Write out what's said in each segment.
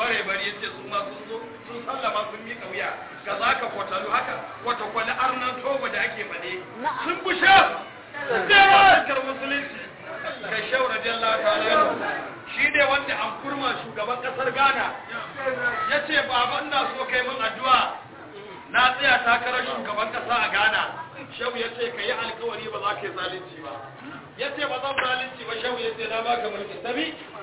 bare bari yace su ma sun zo sun sallama sun mika wuya ga zaka kwatalu haka kwata kwali arnan toba da ake fade sun bushe sai kar musulunci kai shau radiyallahu ta'ala shi ne wanda an kurma shugaban kasar Ghana yace baba ina so kai min addu'a na tsaya takarar shugaban kasa a Ghana shehu yace kai alkawari ba za ka yi zalunci ba yace ba zan zalunci ba shehu yace na baka mulki tabi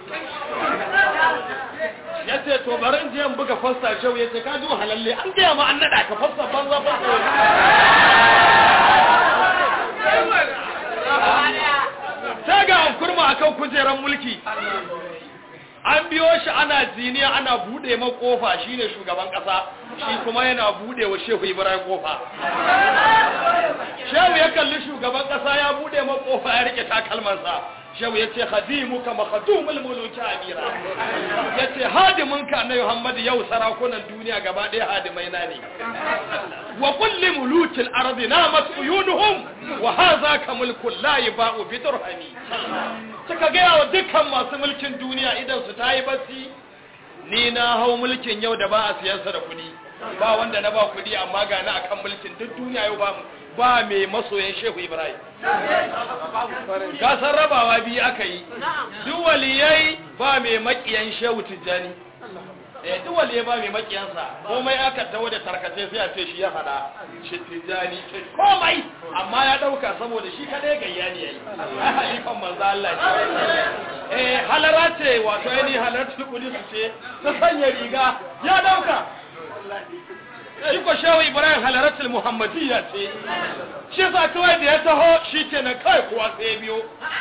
yace to bari in je in buga fasta shehu yace ka ji halalle an gaya ma an nada ka fasta banza fasta sai ga an kurma akan kujeran mulki an biyo shi ana ziniya ana bude ma kofa shine shugaban kasa shi kuma yana bude wa shehu ibrahim kofa shehu ya kalli shugaban kasa ya bude ma kofa ya rike takalmansa shehu ya ce khadimuka makhdumul muluki amira ya ce hadiminka na muhammad yau sarakunan duniya gaba ɗaya hadimai na ne wa kulli mulukil ardi namat uyunuhum wa hadha ka mulkul la yaba'u bi dirhami suka gaya wa dukkan masu mulkin duniya idan su tayi basi ni na hau mulkin yau da ba a siyansa da kuɗi ba wanda na ba kuɗi amma ga na akan mulkin duk duniya yau ba ba mai masoyan shehu ibrahim gasar rabawa biyu aka yi duk waliyai ba mai makiyan shehu tijjani eh duk waliyai ba mai makiyansa komai aka tawo da tarkace sai a ce shi ya fada shi tijjani ce komai amma ya dauka saboda shi kadai gayya ne yayi halifan manzo Allah ce eh halara ce wato yani halaratu kudi su ce ta sanya riga ya dauka shi ko shehu ibrahim halaratul muhammadiyya ce shi sa kawai da ya taho shi ke na kai kuwa sai biyo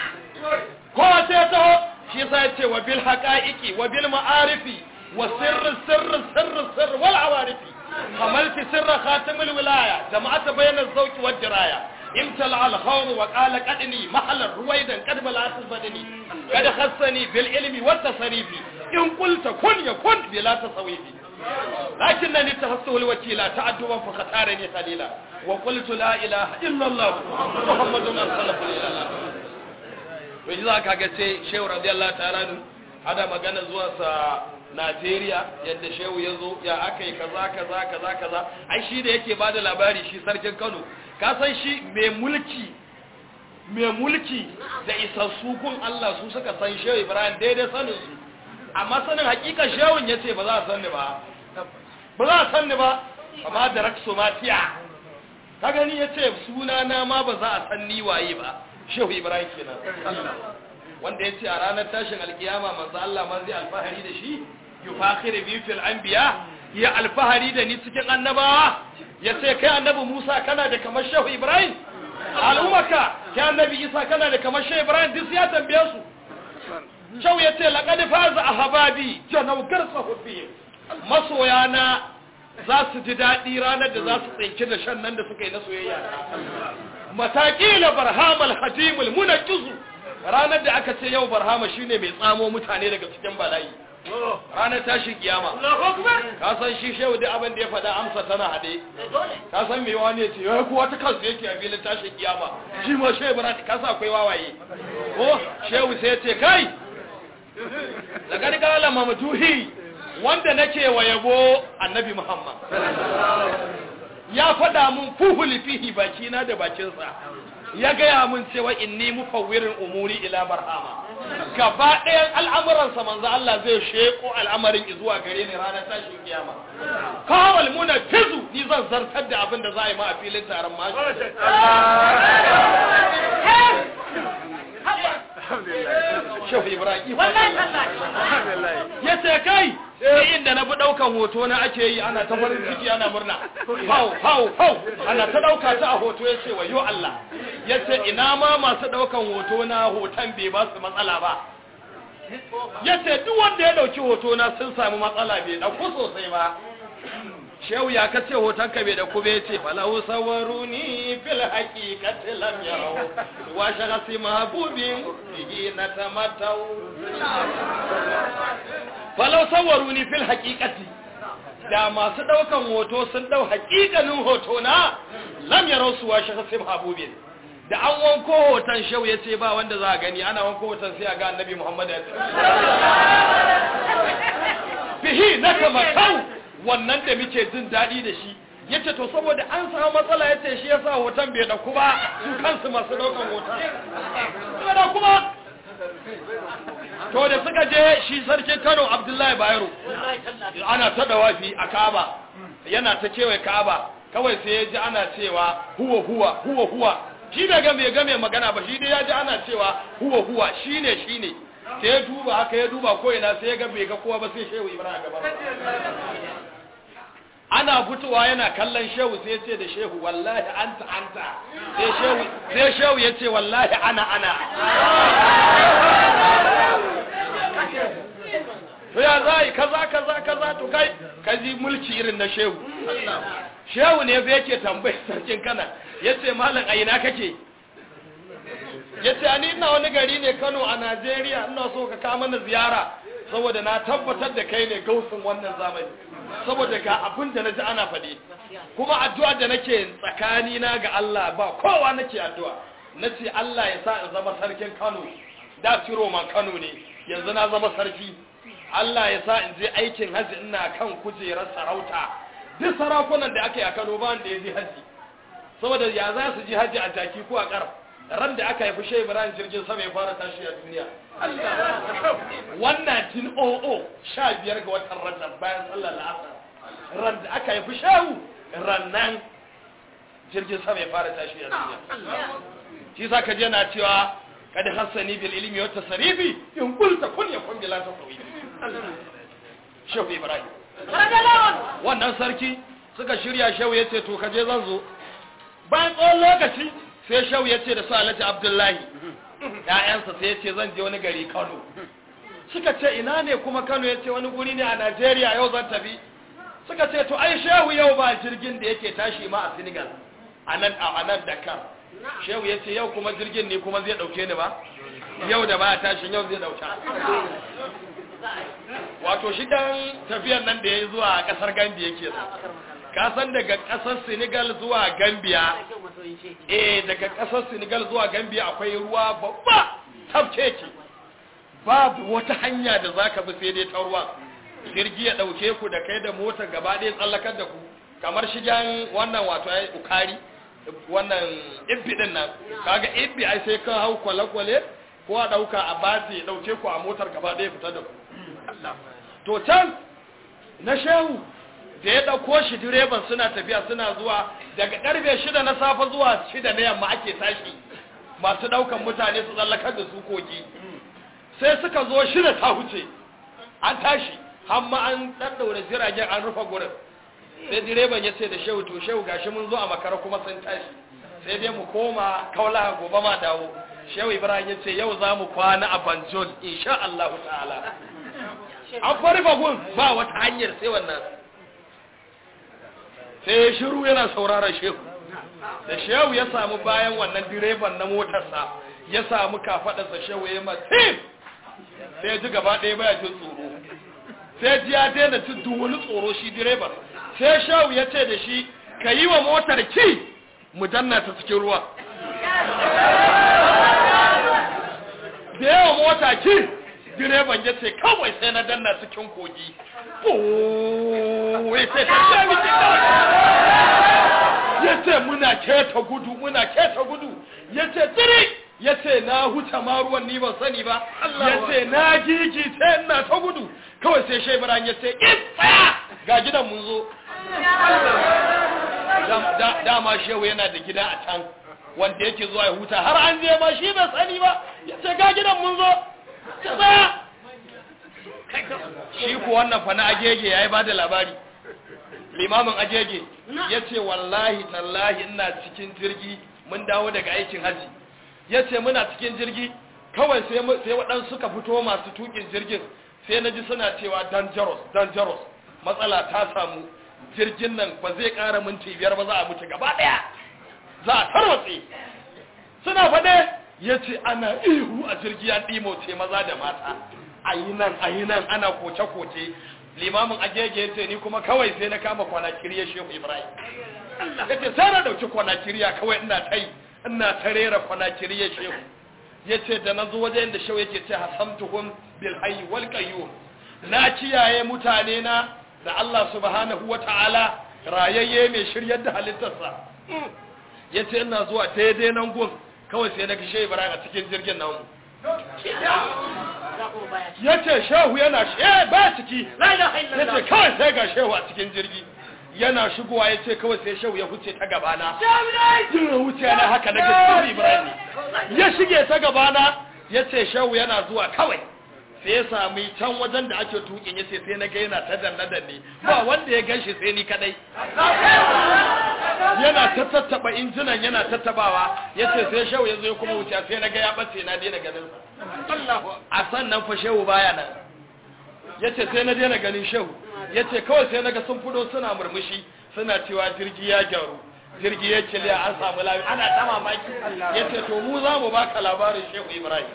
kowa sai ya taho shi sa ya ce wa bil haqa'iqi wa bil ma'arifi wa sirri sirri sirri sirri wal awarifi hamalti sirra khatimul wilaya jama'ata bayna zawqi wad diraya امتلع الخور وقال قدني محل رويدا قد بلعت بدني قد خصني بالعلم والتصريف إن قلت كن يكن بلا تصويف لكنني تخصه الوكيل تعدوا فختارني خليلا وقلت لا إله إلا الله محمد أرسله إلى wai za ka ga ce shehu radiyallahu ta'ala nu hada magana zuwa sa Najeriya yadda shehu ya zo ya aka yi kaza kaza kaza kaza ai shi da yake bada labari shi sarkin Kano ka san shi mai mulki mai mulki da isassu kun Allah su suka san shehu Ibrahim daidai sanin su amma sanin hakika shehun yace ba za a san ni ba ba za a san ni ba amma da raksomatiya ka gani yace suna na ma ba za a san ni waye ba shehu Ibrahim kenan wanda yace a ranar tashin alkiyama manzo Allah man zai alfahari da shi yufakhiru bi fil anbiya ya alfahari da ni cikin annabawa yace kai annabi Musa kana da kamar shehu Ibrahim al'ummaka kai annabi Isa kana da kamar shehu Ibrahim duk ya tambaye su Shau ya ce, laƙadi faza a hababi, janaugar sahubbi, masoyana za su ji daɗi ranar da za su tsinki da shan nan da suka yi na soyayya. Mataƙila barhamal hadimul muna kizu, ranar da aka ce yau barhama shine mai tsamo mutane daga cikin bala'i. Ranar tashin kiyama. Ka san shi shehu da abin da ya faɗa amsa tana haɗe. Ka san me wani ya ce, ya kuwa ta kansu yake a filin tashin kiyama. Shi ma shehu bara ka sa akwai wawaye. Ko shehu sai ya ce, kai, da gargala mamduhi wanda nake wa yabo annabi Muhammad ya faɗa mun fuhuli fihi bakina da bakinsa ya gaya mun cewa inni mufawwirin umuri ila barhama gaba ɗayan al'amuransa manzo Allah zai sheko al'amarin zuwa gare ni ranar tashin kiyama kawal muna fizu ni zan zartar da abin da za a yi ma a filin taron mashi Shehu Ibrahim. Ya ce kai, sai inda na bi ɗaukan hoto na ake yi ana ta farin ciki ana murna. Hau, hau, hau, ana ta ɗauka ta a hoto ya ce wa yo Allah. Ya ce ina ma masu ɗaukan hoto na hoton bai ba su matsala ba. Ya ce duk wanda ya ɗauki hoto na sun sami matsala bai ɗauko sosai ba. shehu ya kace hoton ka bai da kube ce falahu sawaruni fil haqiqati lam yarau wa shakhsi mahbubin bihi natamatau falahu sawaruni fil haqiqati da masu daukan hoto sun dau haƙiƙanin hoto na lam yarau su wa shakhsi mahbubin da an wanko hoton shehu ya ce ba wanda za a gani ana wanko hoton sai a ga annabi muhammad ya bihi na tamatau wannan da muke jin daɗi da shi ya ce to saboda an samu matsala ya ce shi ya sa hoton bai ɗauku ba su kansu masu ɗaukan hoton bai ɗauku ba to da suka je shi sarkin kano abdullahi bayero ana ta dawafi a ka'aba yana ta kewaye ka'aba kawai sai ya ji ana cewa huwa huwa huwa huwa shi bai ga bai ga mai magana ba shi dai ya ji ana cewa huwa huwa shine shine sai ya duba haka ya duba ko ina sai ya ga bai ga kowa ba sai shehu ibrahim gaba ana fitowa yana kallon shehu sai ya ce da shehu wallahi anta anta sai shehu sai shehu ya ce wallahi ana ana to ya zai kaza kaza kaza to kai kaji mulki irin na shehu shehu ne bai yake tambayi sarkin kana yace malam a ina kake yace ani ina wani gari ne Kano a Najeriya ina so ka kawo mana ziyara saboda na tabbatar da kai ne gausin wannan zamani saboda ga abin da naji ana faɗi kuma addu'a da nake tsakani na ga Allah ba kowa nake addu'a nace Allah ya sa in zama sarkin Kano da ciro man Kano ne yanzu na zama sarki Allah ya sa in je aikin haji ina kan kujerar sarauta duk sarakunan da aka yi a Kano ba wanda ya je haji saboda ya za su ji haji a jaki ko a ƙarf ran da aka haifi Shehu Ibrahim jirgin sama ya fara tashi a duniya wannan tin o'o sha biyar ga watan Rajab bayan sallar la'asar ran da aka haifi Shehu rannan jirgin sama ya fara tashi a duniya shi sa ka je na cewa kada hassani bil ilmi wa tasrifi in qulta kun yakun bila tasawif Shehu Ibrahim wannan sarki suka shirya Shehu yace to kaje zan zo bayan tsawon lokaci sai Shehu yace da su Alhaji Abdullahi ƴaƴansa sai yace zan je wani gari Kano suka ce ina ne kuma Kano yace wani guri ne a Najeriya yau zan tafi suka ce to ai Shehu yau ba jirgin da yake tashi ma a Senegal anan a nan Dakar shehu ya ce yau kuma jirgin ne kuma zai dauke ni ba yau da ba tashin yau zai dauka wato shi dan tafiyar nan da ya yi zuwa kasar gambia ke ka san daga kasar senegal zuwa gambia eh daga kasar senegal zuwa gambia akwai ruwa babba tafkeke babu wata hanya da zaka bi sai dai ta ruwa jirgi ya dauke ku da kai da motar gaba ɗaya tsallakar da ku kamar shigen wannan wato ai ukari wannan ibbi din nan kaga ibbi ai sai kan hau kwale-kwale ko a dauka a bati dauke ku a motar gaba ɗaya fita da ku to can na shehu da ya dauko shi direban suna tafiya suna zuwa daga karfe shida na safe zuwa shida na yamma ake tashi masu daukan mutane su tsallakar da su kogi sai suka zo shida ta huce an tashi hamma an ɗaɗɗaure jiragen an rufe gurin sai direban ya ce da shehu to shehu gashi mun zo a makara kuma sun tashi sai dai mu koma kaula gobe ma dawo shehu ibrahim ya ce yau za mu kwana a banjol insha Allah ta'ala an fari gun ba wata hanyar sai wannan sai ya shiru yana sauraron shehu da shehu ya samu bayan wannan direban na motarsa ya samu kafadarsa shehu ya matim sai ya ji gaba ɗaya baya jin tsoro sai ji ya daina jin duk wani tsoro shi direban sai shawu ya ce da shi ka yi wa motar ki mu danna ta cikin ruwa da yawa mota ki direban ya ce kawai sai na danna cikin kogi ya ce ta shami ya ce muna keta gudu muna keta gudu ya ce tiri ya ce na huta ma ruwan ni ban sani ba ya ce na gigi ta ina ta gudu kawai sai shaibaran ya ce tsaya ga gidan mun zo dama shehu yana da gida a can wanda yake zuwa ya huta har an je ma shi bai sani ba ya ce ga gidan mun zo tsaya shi ku wannan fa na agege ya yi ba da labari limamin agege ya ce wallahi tallahi ina cikin jirgi mun dawo daga aikin haji ya ce muna cikin jirgi kawai sai waɗansu suka fito masu tukin jirgin sai na ji suna cewa dangerous dangerous matsala ta samu jirgin nan ba zai ƙara minti biyar ba za a mutu gaba ɗaya za a tarwatse suna faɗe ya ce ana ihu a jirgi ya ɗimoce maza da mata a yi nan a yi nan ana koce-koce limamin agege ya ce ni kuma kawai sai na kama kwanakiriya shehu ibrahim ya ce sai na ɗauki kwanakiriya kawai ina ta yi ina ta rera kwanakiriya shehu ya ce da na zo wajen da shehu yake ce hasamtuhum bil hayy wal qayyum na kiyaye mutane na da Allah subhanahu wata'ala rayayye mai shiryar da halittarsa yace ina zuwa daidai nan gun kawai sai na kishe Ibrahim a cikin jirgin nan yace shehu yana she ba ciki yace kawai sai ga shehu a cikin jirgi yana shigowa yace kawai sai shehu ya huce ta gabana ya huce na haka na gaskiya Ibrahim ya shige ta gabana yace shehu yana zuwa kawai sai ya sami can wajen da ake tukin yace sai na ga yana ta danne danne ba wanda ya ganshi sai ni kadai yana ta tattaba injinan yana tattabawa yace sai shehu ya zo ya kuma wuce sai na ga ya bace na daina ganin sa a sannan fa shehu baya nan yace sai na daina ganin shehu yace kawai sai naga sun fudo suna murmushi suna cewa jirgi ya gyaru jirgi ya kiliya an samu lafi ana ta mamaki yace to mu za mu baka labarin shehu ibrahim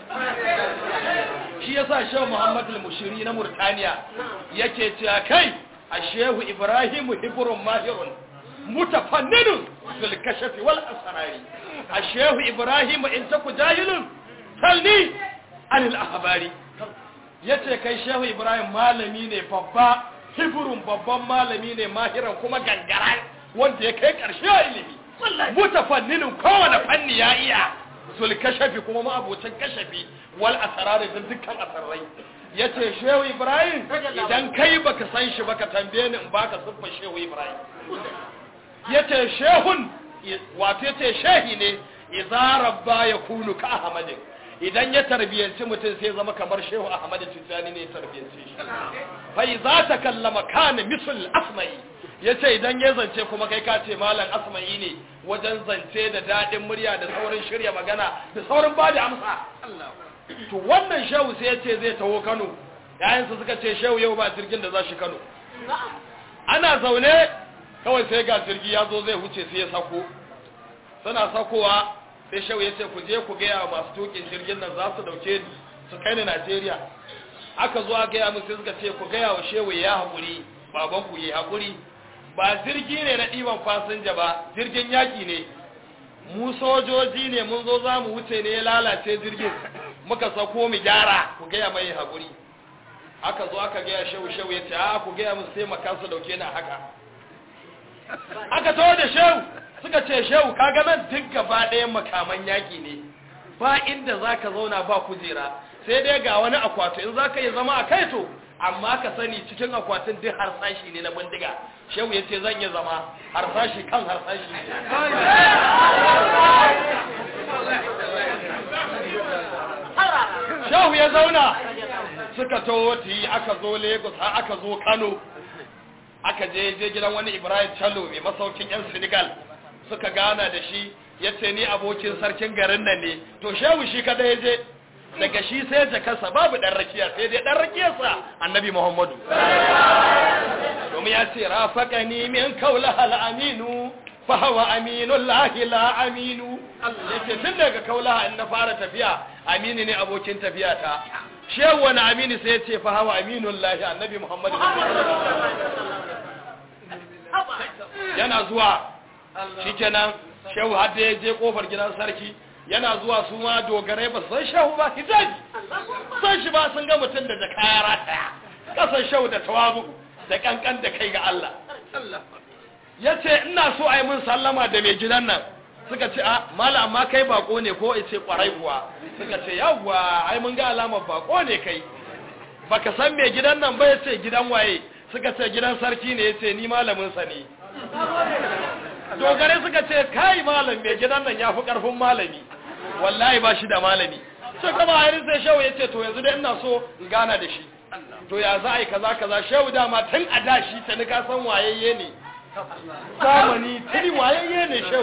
shi yasa shehu muhammad al-mushiri na murtaniya yake cewa kai a shehu ibrahim hibrun mahirun mutafannidun fil kashafi wal asrari a shehu ibrahim in taku jahilun salni anil ahbari yace kai shehu ibrahim malami ne babba hibrun babban malami ne mahiran kuma gangara wanda ya kai karshe a ilimi mutafanninin kowane fanni ya iya sul kashafi kuma ma'abocin kashafi wal asrari da dukkan asarrai yace shehu ibrahim idan kai baka san shi baka tambaye ni in baka siffar shehu ibrahim yace shehun wato yace shehi ne idza rabba yakunu ka ahmadin idan ya tarbiyanci mutum sai zama kamar shehu ahmad tijani ne ya tarbiyanci shi fa idza takallama kana misl asma'i yace idan ya zance kuma kai ka ce malam asma'i ne wajen zance da dadin murya da saurin shirya magana da saurin bada amsa to wannan shehu sai yace zai taho Kano yayansa suka ce shehu yau ba jirgin da za shi Kano ana zaune kawai sai ga jirgi ya zo zai huce sai ya sako suna sakowa sai shehu ya ce ku je ku gaya masu tukin jirgin nan za su dauke ni su kai ni Najeriya aka zo aka gaya musu suka ce ku gaya wa shehu ya haƙuri baban ku yi haƙuri ba jirgi ne na ɗiban fasinja ba jirgin yaƙi ne mu sojoji ne mun zo za mu wuce ne ya lalace jirgin muka sako mu gyara ku gaya mai haƙuri aka zo aka gaya shehu shehu ya ce a ku gaya musu sai makansu dauke ni haka aka taho da shehu suka ce shehu kaga nan duk gaba ɗayan makaman yaƙi ne ba inda za ka zauna ba kujera sai dai ga wani akwati in za ka yi zama a kai to amma ka sani cikin akwatin duk harsashi ne na bindiga shehu ya ce zan yi zama harsashi kan harsashi shehu ya zauna suka taho ti aka zo lagos har aka zo kano aka je je gidan wani ibrahim chalo mai masaukin yan senegal suka gana da shi ya ce ni abokin sarkin garin nan ne to shehu shi kada ya je daga shi sai jakarsa babu ɗan rakiya sai dai ɗan rakiyarsa annabi muhammadu domin ya ce rafaka ni min kaula hal aminu fa hawa aminun lahi la aminu ya ce tun daga kaula in na fara tafiya aminu ne abokin tafiya ta shehu wani aminu sai ya ce fa hawa aminun lahi annabi muhammadu yana zuwa shikenan shehu har da ya je kofar gidan sarki yana zuwa su ma dogarai ba san shehu ba hijabi san shi ba sun ga mutum da jaka ya rataya kasan shehu da tawabu da kankan da kai ga Allah ya ce ina so a yi mun sallama da mai gidan nan suka ce a mala amma kai bako ne ko ce kwarai kuwa suka ce yawwa ai mun ga alamar bako ne kai baka san mai gidan nan ba ya ce gidan waye suka ce gidan sarki ne ya ce ni malamin sa ne dogare suka ce kai malam mai gidan nan ya fi karfin malami wallahi ba shi da malami sai kuma harin sai shehu ya ce to yanzu dai ina so in gana da shi to ya za a yi kaza kaza shehu dama tun a da shi ta nika san wayayye ne zamani tuni wayayye ne shehu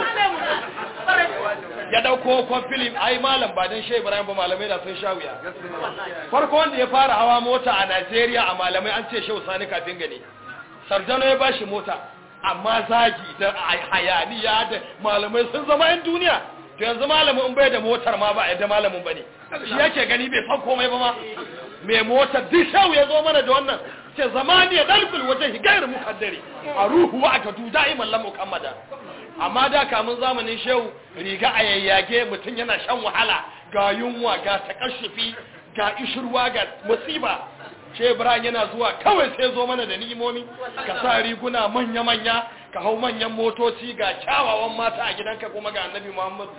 ya dauko kwan filim ai malam ba dan shehu ibrahim ba malamai da sun sha wuya farko wanda ya fara hawa mota a najeriya a malamai an ce shehu sani kafin gane sarjano ya bashi mota amma zagi da hayaniya da malamai sun zama yan duniya to yanzu malamin in bai da motar ma ba a yadda malamin ba ne shi yake gani bai san komai ba ma mai motar duk shau ya zo mana da wannan ce zamani ya dalkul wajen higayar mukaddari a ruhu wa aka duda iman lamu kammada amma da kamun zamanin shehu riga a yayyage mutum yana shan wahala ga yunwa ga takashufi ga ishirwa ga musiba she Ibrahim yana zuwa kawai sai zo mana da ni'imomi ka sa riguna manya-manya ka hau manyan motoci ga kyawawan mata a gidanka kuma ga annabi Muhammad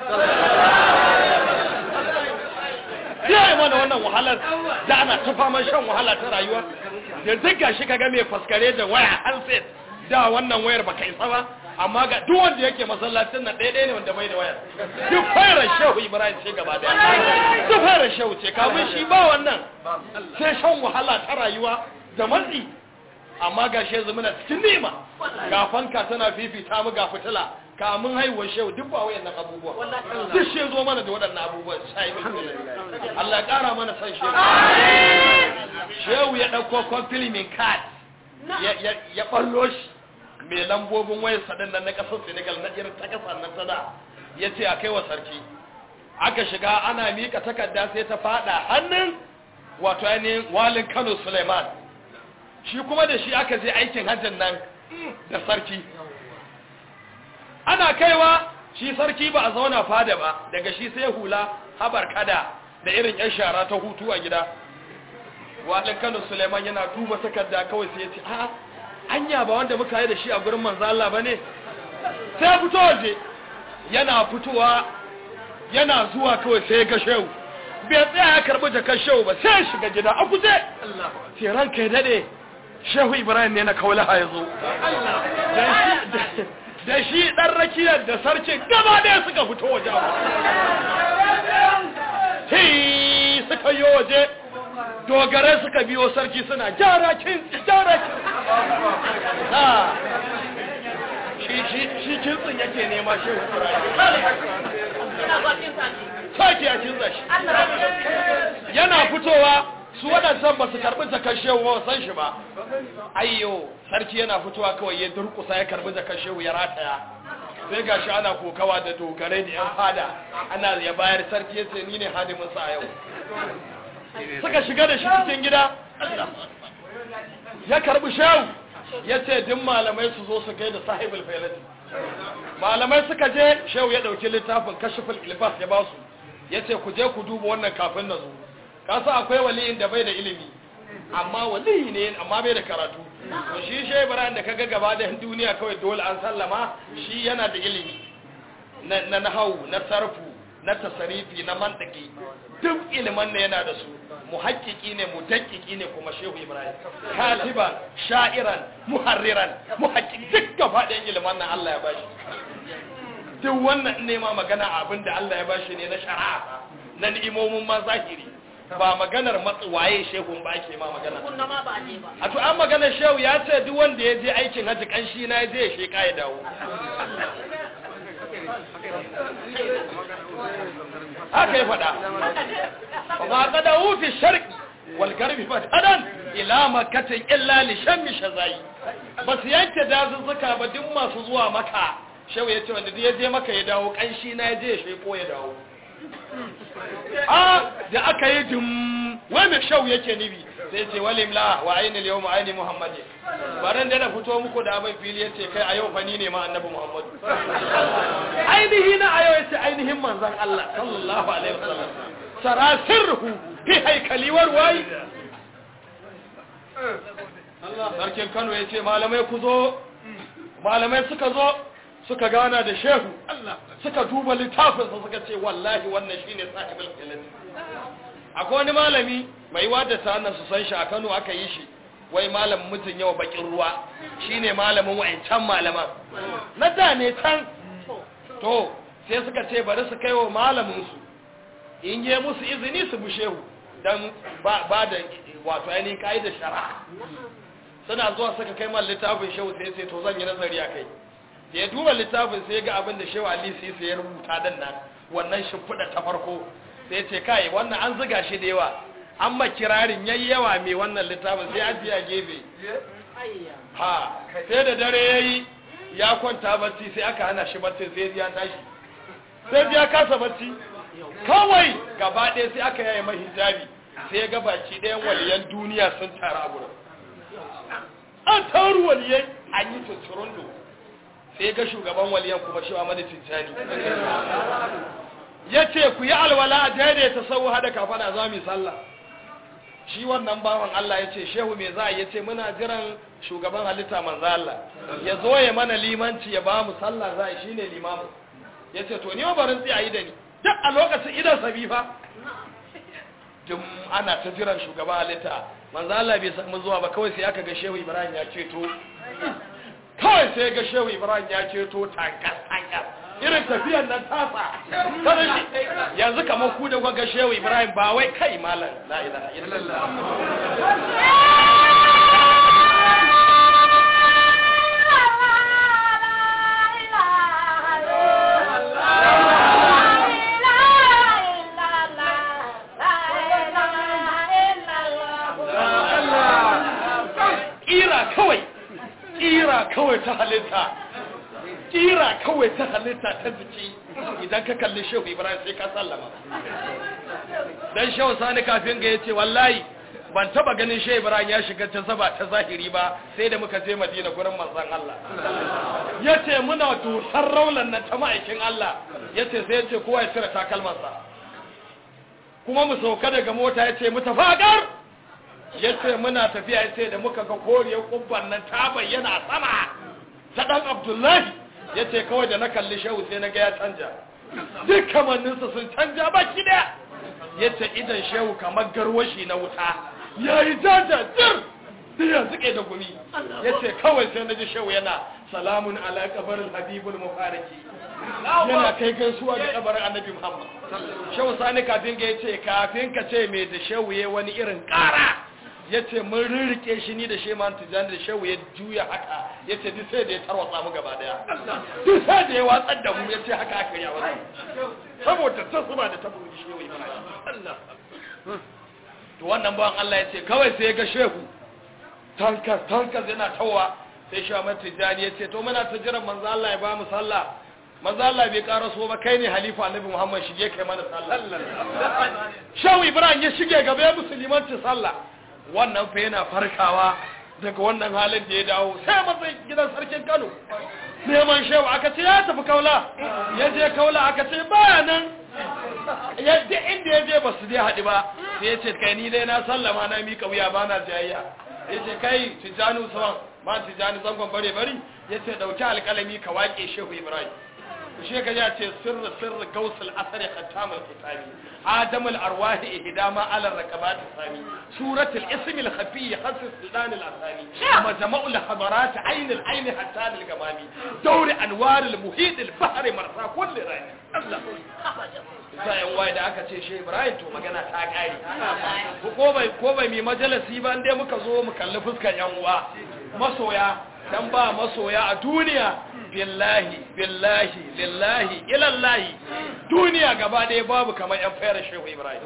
ya yi mana wannan wahalar da ana ta faman shan wahala ta rayuwa yanzu ga shi kaga mai faskare da waya handset da wannan wayar baka isa ba amma ga duk wanda yake masallacin nan ɗaya ne wanda bai da wayar duk fayar shehu ibrahim ce gaba daya duk fayar shehu ce kamun shi ba wannan sai shan wahala ta rayuwa da matsi amma ga shi yanzu muna cikin nema ga fanka tana fifita mu ga fitila kamun haihuwar shehu duk ba wayannan abubuwa duk shi zo mana da waɗannan abubuwan sai mai Allah ya ƙara mana san shehu shehu ya ɗauko compliment card ya ɓallo shi mai lambobin wayar sadin nan na ƙasar senegal na irin ta ƙasar nan ta da ya ce a kai wa sarki aka shiga ana miƙa takarda sai ta faɗa hannun wato ainihin walin kano suleiman shi kuma da shi aka je aikin hajjin nan da sarki ana kaiwa shi sarki ba a zauna fada ba daga shi sai hula habar kada da irin yan shara ta hutu a gida walin kano suleiman yana duba takarda kawai sai ya ce a anya ba wanda muka yi da shi a gurin manzo Allah bane sai fito waje yana fitowa yana zuwa kawai sai ga shehu bai tsaya ya karbi jakar shehu ba sai shiga gida a guje sai ranka ya dade shehu ibrahim ne na kaulaha ya zo da shi dan rakiyar da sarkin gaba ɗaya suka fito waje hi suka yi waje dogare suka biyo sarki suna jara kintsi jara kintsi shi kintsin yake nema shi sake ya kintsa shi yana fitowa su waɗansan ba su karɓi zakar shehu ba san shi ba ayyo sarki yana fitowa kawai ya durkusa ya karɓi zakar shehu ya rataya sai ga shi ana kokawa da dogarai da 'yan fada ana ya bayar sarki ya ce ni ne hadiminsa a yau suka shiga da shi cikin gida ya karbi shehu ya ce din malamai su zo su gai da sahibul failati malamai suka je shehu ya dauki littafin kashiful ilbas ya basu ya ce ku je ku duba wannan kafin na zo kasa akwai waliyin da bai da ilimi amma waliyi ne amma bai da karatu to shi shehu ibrahim da kaga gaba da duniya kawai dole an sallama shi yana da ilimi na nahawu na sarfu na tasarifi na mantaki duk iliman ne yana da su muhakkiki ne mudakkiki ne kuma shehu ibrahim katiban sha'iran muharriran muhakkiki duk gaba ɗayan iliman nan Allah ya bashi duk wannan ne ma magana abin da Allah ya bashi ne na shari'a na ni'imomin ma zahiri ba maganar matsuwaye shehu ba ake ma magana a to an maganar shehu ya ce duk wanda ya je aikin haji kanshi na ya je ya sheka ya dawo haka ya faɗa ba ka da wufi sharki walgarbi fatadan ila makatin illa li shammi shazai ba su yanke dazuzzuka ba duk masu zuwa maka shehu ya ce wanda duk ya je maka ya dawo kanshi na ya je ya sheko ya dawo a da aka yi dum wai mai shau yake nibi sai ce walimla wa ainihin yau ma ainihin muhammadi baran da na fito muku da abin fili ya ce kai a yau fani ne ma annabi muhammadu ainihi na a yau ya ce ainihin manzan Allah sallallahu alaihi wasallam sarasirhu fi haikaliwar wayi sarkin kano ya ce malamai ku zo malamai suka zo suka gana da shehu suka duba littafinsa suka ce wallahi wannan shine sahibul ilmi akwai wani malami mai wada sanan su san shi a Kano aka yi shi wai malam mutun yawa bakin ruwa shine malamin wayancan malaman na da ne can to sai suka ce bari su kaiwa malamin su in yi musu izini su bu shehu dan ba da wato ainihin kaidar shari'a suna zuwa suka kai man littafin shehu sai sai to zan yi nazari a kai da ya duba littafin sai ga abin da shewa ali sai ya rubuta dan nan wannan shimfiɗa ta farko sai ce kai wannan an ziga shi da yawa an ma kirarin yayi yawa mai wannan littafin sai an a gefe ha sai da dare yayi ya kwanta bacci sai aka hana shi bacci sai ya tashi sai ya kasa bacci kawai gaba ɗaya sai aka yaye mai hijabi sai ga baki ɗayan waliyan duniya sun tara a gurin an taru waliyai an yi tutturundo sai ga shugaban waliyan kuma shi Ahmadu Tijjani ya ce ku yi alwala a daidaita sau hada kafana za mu yi sallah shi wannan bawan Allah ya ce shehu me za a yi ce muna jiran shugaban halitta manzo Allah ya zo ya mana limanci ya ba mu sallah za a yi shine limamu ya ce to ni ma barin tsaye yi da ni duk a lokacin idan sabi fa duk ana ta jiran shugaban halitta manzo Allah bai samu zuwa ba kawai sai aka ga shehu Ibrahim ya ceto kawai sai ga shehu Ibrahim ya ceto tankas tankas irin tafiyan nan tasa kada shi yanzu kamar ku da ga shehu Ibrahim ba wai kai malam la ilaha illallah kira kawai kira kawai ta halitta kira kawai ta halitta ta jiki idan ka kalli shehu ibrahim sai ka sallama dan shehu sani kafin ga yace wallahi ban taba ganin shehu ibrahim ya shiga ta zaba ta zahiri ba sai da muka je madina gurin manzon Allah yace muna dusar raulan nan ta ma'aikin Allah yace sai yace kowa ya cire takalmansa kuma mu sauka daga mota yace mu tafagar yace muna tafiya yace da muka ga koriyar kubban nan ta bayyana a sama ta dan Abdullahi yace kawai da na kalli shehu sai na ga ya canja duk kamanninsa sun canja baki daya yace idan shehu kamar garwashi na wuta yayi jaja jir sai ya zuke da gumi yace kawai sai na ji shehu yana salamun ala kabarin habibul mufariki yana kai gaisuwa da kabarin annabi muhammad shehu sani kafin ga yace kafin ka ce me da shehu yayi wani irin kara ya ce mun rirrike shi ni da sheman tijjani da shehu ya juya haka ya ce duk sai da ya tarwatsa mu gaba daya duk sai da ya watsar da mu ya ce haka aka yi a wasu saboda ta zuba da ta buru shehu ibrahim to wannan bawan Allah ya ce kawai sai ya ga shehu tankas tankas yana tawa sai shi Ahmad Tijjani ya ce to muna ta jiran manzo Allah ya ba mu sallah manzo Allah bai karaso ba kai ne halifa annabi Muhammad shige kai mana sallah shehu ibrahim ya shige gaba ya musulmanci sallah wannan fa yana farkawa daga wannan halin da ya dawo sai matsayin gidan sarkin Kano neman shehu aka ce ya tafi kaula ya je kaula aka ce baya nan yadda inda ya je ba su dai haɗu ba sai ya ce kai ni dai na sallama na mika wuya ba na jayayya ya ce kai tijjani usman ma tijjani zangon bare bari ya ce ɗauki alƙalami ka waƙe shehu ibrahim shi ka ya ce sirri sirri gausul asari khattamul kitabi adamul arwahi ihdama ala rakabat sami suratul ismi al khafi khasis sultan al asami majma'ul hadarat ayn al ayn hatta al gamami dawr anwar al muhit al bahr marsa kulli rani Allah sai wai da aka ce shi Ibrahim to magana ta kare ko bai ko bai mi majalisi ba inde muka zo mu kalli fuskar yan uwa masoya dan ba masoya a duniya billahi billahi lillahi ilallahi duniya gaba ɗaya babu kamar yan fayar shehu ibrahim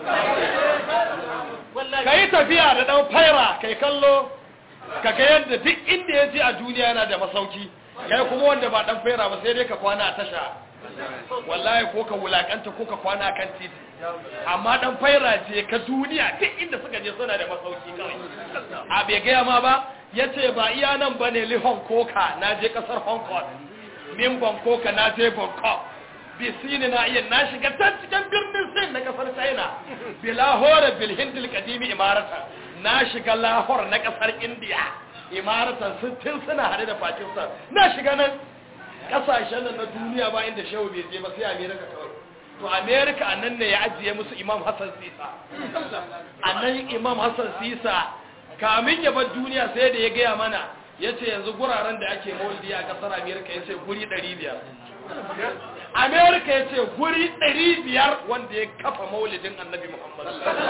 ka yi tafiya da ɗan fayara kai kallo ka ga yadda duk inda ya je a duniya yana da masauki kai kuma wanda ba ɗan fayara ba sai dai ka kwana a tasha wallahi ko ka wulakanta ko ka kwana kan titi amma ɗan fayara ce ka duniya duk inda suka je suna da masauki kawai a bai gaya ma ba ya ce ba iya nan ba ne li hong koka na je kasar hong kong min bangkok na je bangkok bisini na iya na shiga can cikin birnin sin na kasar china bi lahore bil hindil kadimi imarata na shiga lahore na kasar india imarata tun suna hade da pakistan na shiga nan kasashen na duniya ba inda shehu bai je ba sai america kawai to america a nan ne ya ajiye musu imam hassan sisa a nan imam hassan sisa kamin ya bar duniya sai da ya gaya mana ya ce yanzu guraren da ake maulidi a kasar amerika ya ce guri 500 amerika ya ce guri 500 wanda ya kafa maulidin annabi muhammad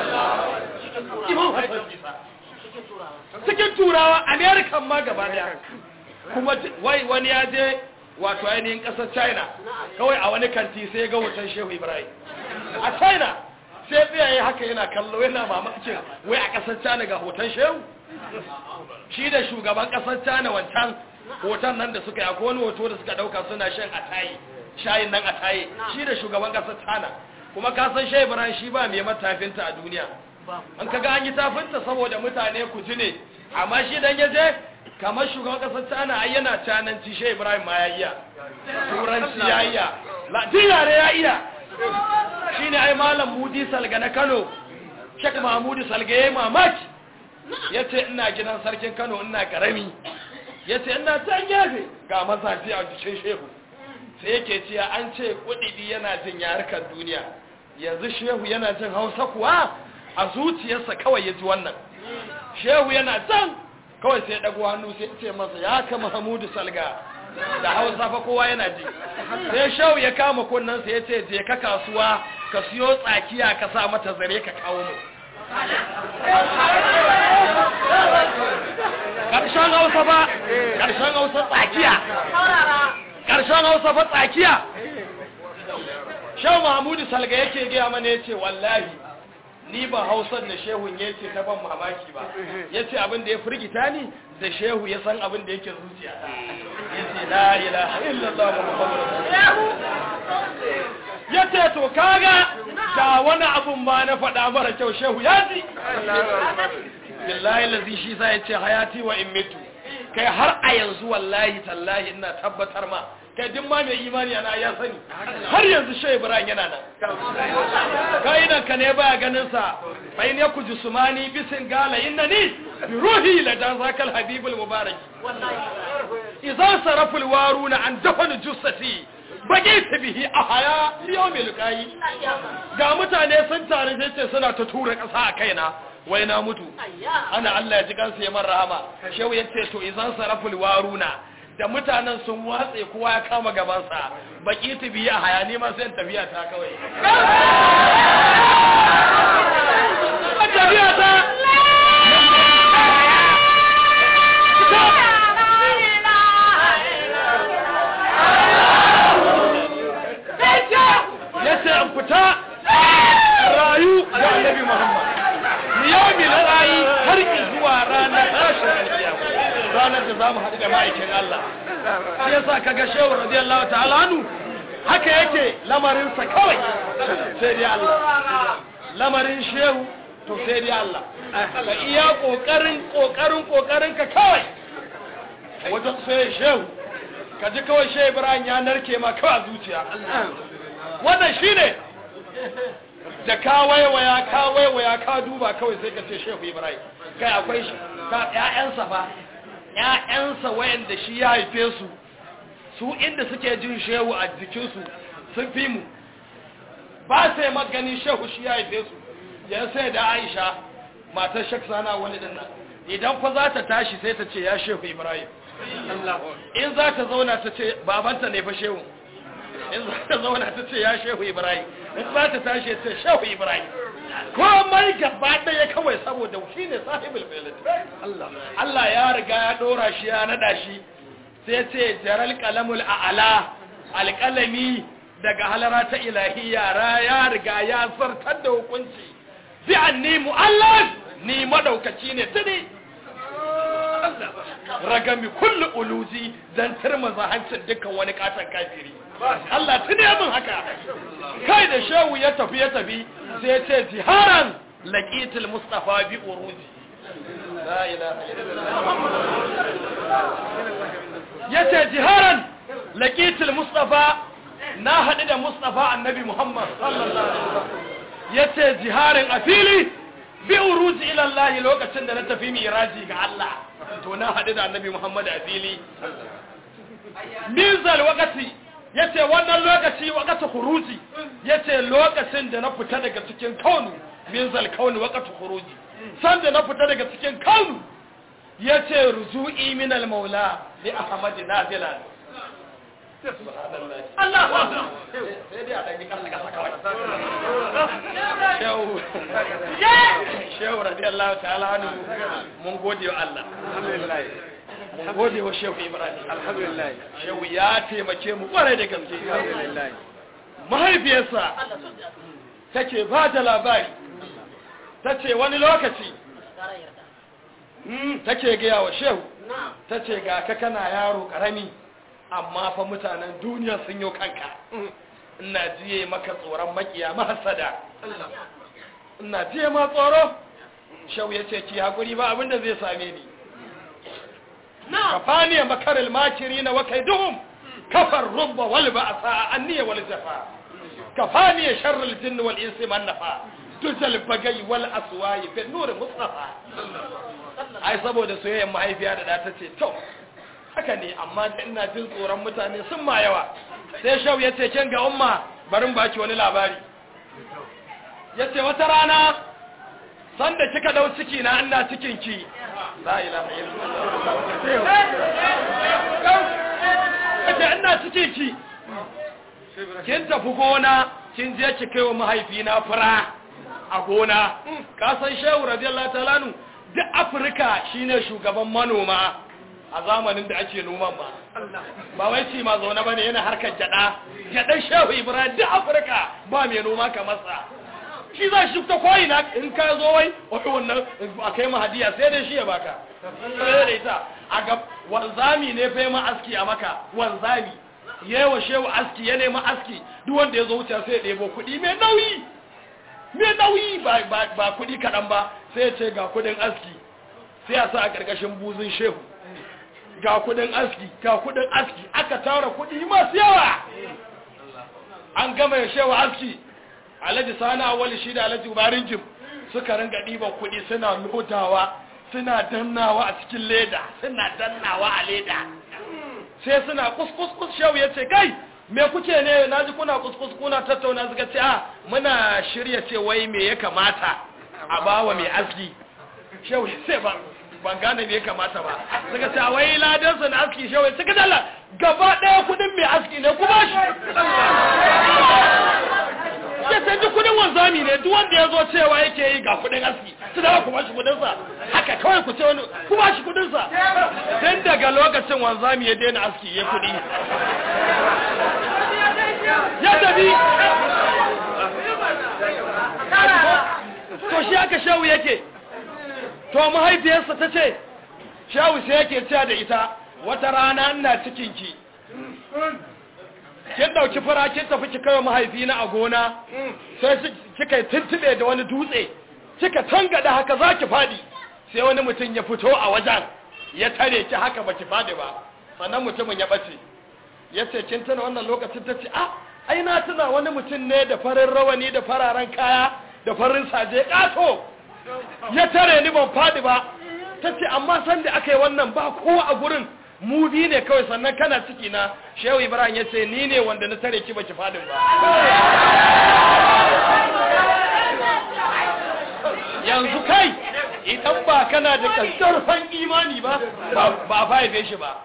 cikin turawa amerika ma gaba daya kuma wai wani ya je wato ainihin kasar china kawai a wani kanti sai ga hoton shehu ibrahim a china sai tsayaye haka yana kallo yana mamakin wai a kasar china ga hoton shehu shi da shugaban kasar China wancan hoton nan da suka yi akwai wani hoto da suka dauka suna shan ataye shayin nan ataye shi da shugaban kasar China kuma ka san Shehu Ibrahim shi ba mai matafinta a duniya an kaga an yi tafinta saboda mutane ku ji ne amma shi dan yaje kamar shugaban kasar China ai yana cananci Shehu Ibrahim ma ya iya turanci ya iya latin yare ya iya shine ai malam Mudi Salga na Kano shek mahmudu salga ya yi mamaki ya ce ina gidan sarkin kano ina karami ya ce ina can gefe ga mazafi a jikin shehu sai yake ce an ce kudidi yana jin yarukan duniya yanzu shehu yana jin hausa kuwa a zuciyarsa kawai ya ji wannan shehu yana can kawai sai ɗago hannu sai ce masa ya ka mahamudu salga da hausa fa kowa yana ji sai shehu ya kama kunnansa ya ce je ka kasuwa ka siyo tsakiya ka sa mata zare ka kawo mu ƙarshen hausa ba ƙarshen hausa tsakiya ƙarshen hausa ba tsakiya shehu mahamudu salga yake gaya mana ya ce wallahi ni ba hausar da shehun ya ce ta ban mamaki ba ya ce abin da ya firgita ni da shehu ya san abin da yake zuciya ya ce la ilaha illallah muhammadu ya ce to kaga ga wani abun ma na faɗa mara kyau shehu ya ji billahi lazi shi sa ya ce hayati wa in mitu kai har a yanzu wallahi tallahi ina tabbatar ma kai duk ma mai imani ana ya sani har yanzu shehu ibrahim yana nan kai nan ka ne baya ganin sa fa in yaku jusmani bisin gala innani bi ruhi la dan zakal habibul mubarak idan saraful waruna an dafanu jussati bage ta bihi a haya yau mai lukayi ga mutane sun tare sai ce suna ta tura ƙasa a kaina wai na mutu ana Allah ya ji kansu ya man rahama shehu ya ce to izan saraful waruna da mutanen sun watse kowa ya kama gabansa baki ta bihi a haya ne ma sai tafiya ta kawai tafiya ta ya ce an fita rayu da annabi Muhammad yawmi na rayu har zuwa ranar tashin alkiyama ranar da zamu haɗu da ma'aikin Allah shi yasa kaga shehu radiyallahu ta'ala anhu haka yake lamarin sa kawai sai dai Allah lamarin shehu to sai dai Allah ka iya kokarin kokarin kokarin ka kawai wajen sai shehu ka ji kawai shehu Ibrahim ya narke ma kawai zuciya wannan shine da ka waiwaya ka waiwaya ka duba kawai sai ka ce shehu ibrahim kai akwai shi ka ƴaƴansa fa ƴaƴansa wayanda shi ya haife su su inda suke jin shehu a jikinsu sun fi mu ba sai maganin shehu shi ya haife su ya sai da aisha matar shek sana wani din nan idan fa za ta tashi sai ta ce ya shehu ibrahim in za ta zauna ta ce babanta ne fa shehu in za ta zauna ta ce ya shehu ibrahim in za ta tashi ta shehu ibrahim komai gaba ɗaya kawai saboda shi ne sahibul filit Allah ya riga ya ɗora shi ya naɗa shi sai ce jaral kalamul a'ala alƙalami daga halara ta ilahiyya ra ya riga ya zartar da hukunci bi anni mu'allaf ni madaukaci ne tuni ragami kullu uluzi dan turmaza hancin dukkan wani katon kafiri Allah tuni min haka kai da shehu ya tafi ya tafi sai ce jiharan laqitul mustafa bi uruji la ilaha illallah yace jiharan laqitul mustafa na hadu da mustafa annabi muhammad sallallahu alaihi wasallam yace jiharin a fili bi uruji ila Allah lokacin da na tafi miraji ga Allah to na hadu da annabi muhammad a fili mizal wakati yace wannan lokaci wakati khuruji yace lokacin da na fita daga cikin kaunu mizal kauni wakati khuruji san da na fita daga cikin kaunu yace ruzu'i min al maula li ahmad nazilan Allahu akbar sai dai a dai kan daga sakawai shehu shehu radiyallahu ta'ala anhu mun gode wa Allah alhamdulillah mun gode wa shehu ibrahim alhamdulillah shehu ya taimake mu kwarai da gaske alhamdulillah mahaifiyarsa take ba da labari ta ce wani lokaci take gaya wa shehu ta ce ga ka kana yaro karami amma fa mutanen duniya sun yi kanka ina jiye maka tsoron makiya mahasada ina jiye ma tsoro shehu ya ce ki haƙuri ba abinda zai same ni kafani makaril makiri na wakai duhum kafar rubba wal ba'sa anniya wal jafa kafani sharrul jinn wal insi man nafa dujal bagai wal aswayi fi nuri mustafa ai saboda soyayyar mahaifiya da ta ce to haka ne amma da ina jin tsoron mutane sun ma yawa sai shau ya ce kin ga umma barin baki wani labari ya ce wata rana sanda kika dau ciki na ina cikin ki la ilaha illallah ina cikin ki kin tafi gona kin je ki kai wa mahaifina fura a gona ka san shehu radiyallahu ta'ala nu duk afirka shine shugaban manoma a zamanin da ake noman ba ba wai ci ma zaune bane yana harkar gyada gyadan shehu ibrahim duk afirka ba mai noma kamar sa shi za shi ta koyi na in ka zo wai wai wannan a kai mahadiya sai dai shi ya baka sai da ita a ga wanzami ne fa ma aski a maka wanzami yewa shehu aski ya nema aski duk wanda ya zo wuce sai ya ɗebo kuɗi mai nauyi mai nauyi ba kuɗi kaɗan ba sai ya ce ga kuɗin aski sai a sa a ƙarƙashin buzun shehu ga kuɗin aski ga kuɗin aski aka tara kuɗi masu yawa an gama ya shehu aski alhaji sani awali shi da alhaji ubarin jim suka ringa ɗiban kuɗi suna lodawa suna dannawa a cikin leda suna dannawa a leda sai suna kuskus shehu ya ce kai me kuke ne na ji kuna kuskus kuna tattauna suka ce a muna shirya ce wai me ya kamata a bawa mai aski shehu ya ce ban gane me ya kamata ba suka ce a wai ladansa na aski shehu ya ce ka dala gaba ɗaya kudin mai aski ne kuma shi ya sai duk kudin wanzami ne duk wanda ya zo cewa yake yi ga kudin aski su da kuma shi kudinsa haka kawai ku ce wani kuma shi kudinsa don daga lokacin wanzami ya daina aski ya kudi ya tafi to shi aka shawu yake to mahaifiyarsa ta ce shawu sai yake cewa da ita wata rana ina cikinki kin dauki fara kin tafi ki kai mahaifina a gona sai kika tuntube da wani dutse kika tangada haka zaki fadi sai wani mutum ya fito a wajen ya tare ki haka baki fadi ba sannan mutumin ya bace yace kin tuna wannan lokacin tace ah ai na tuna wani mutum ne da farin rawani da fararen kaya da farin saje kato ya tare ni ban fadi ba tace amma san da aka yi wannan ba kowa a gurin mu bi ne kawai sannan kana ciki na shehu ibrahim ya ce ni ne wanda na tare ki baki fadin ba yanzu kai idan ba kana da ƙarfan imani ba ba fa haife shi ba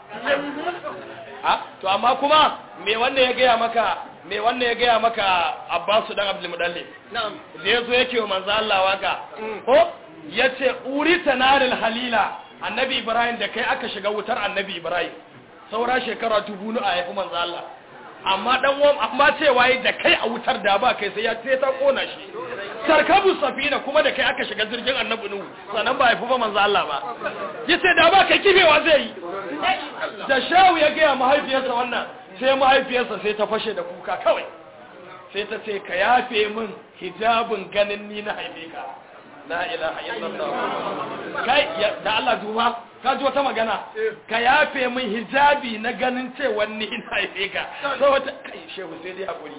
ha to amma kuma me wanda ya gaya maka me wanda ya gaya maka abbasu dan abdul mudallib da yazo yake wa manzo Allah waka ko yace urita naril halila annabi ibrahim da kai aka shiga wutar annabi ibrahim saura shekara dubu nu a haifi manzo Allah amma dan uwan amma cewa yi da kai a wutar da ba kai sai ya sai ta kona shi sarkabu safina kuma da kai aka shiga jirgin annabi nuhu sanan ba haifi ba manzo Allah ba yace da ba kai kifewa zai yi da shawu ya ga mahaifiyarsa wannan sai mahaifiyarsa sai ta fashe da kuka kawai sai ta ce ka yafe min hijabin ganin ni na haife ka la ilaha illallah kai da Allah duba ka ji wata magana ka yafe min hijabi na ganin cewa ni ina haife ka so wata kai shehu sai dai hakuri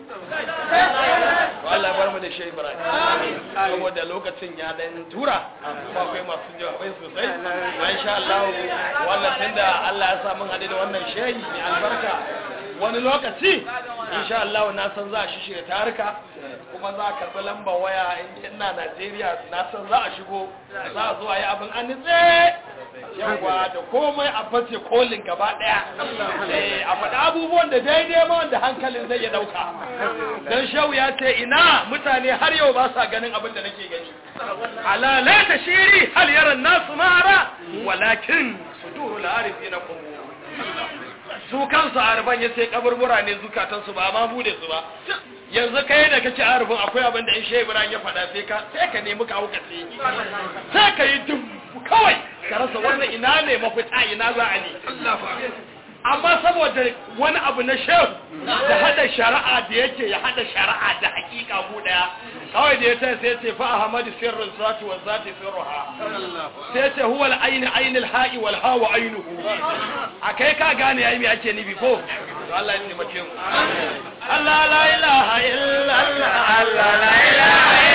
Allah bar mu da shehu Ibrahim saboda lokacin ya dan tura kuma akwai masu jawabai sosai insha Allah wannan tunda Allah ya sa mun hade da wannan shehi ne albarka wani lokaci insha Allah na san za a shi shirya tarika kuma za a karɓi lambar waya in ina Najeriya na san za a shigo za a zo a yi abin an nitse yawa da komai a bace kolin gaba ɗaya a faɗi abubuwan da daidai ma wanda hankalin zai ya ɗauka don shau ya ce ina mutane har yau ba sa ganin abin da nake gani alalai ta shiri hal yaran nasu mara walakin su duru la'arifi na kuma su kansu arban ya sai kaburbura ne zukatansu ba ma bude su ba yanzu kai da kake arban akwai abin da in shehu ibrahim ya faɗa sai ka sai ka nemi ka hukace sai ka yi dum kawai ka rasa wannan ina ne mafita ina za a ne amma saboda wani abu na shehu da hada shari'a da yake ya hada shari'a da hakika mu daya kawai da ya ta sai ce fa ahmadu sirrun zati wa zati sirruha sai ce huwa al-ayn ayn al-ha'i wal hawa aynuhu akai ka gane yayi me ake nibi ko to Allah ya taimake mu Allah la ilaha illa Allah Allah la ilaha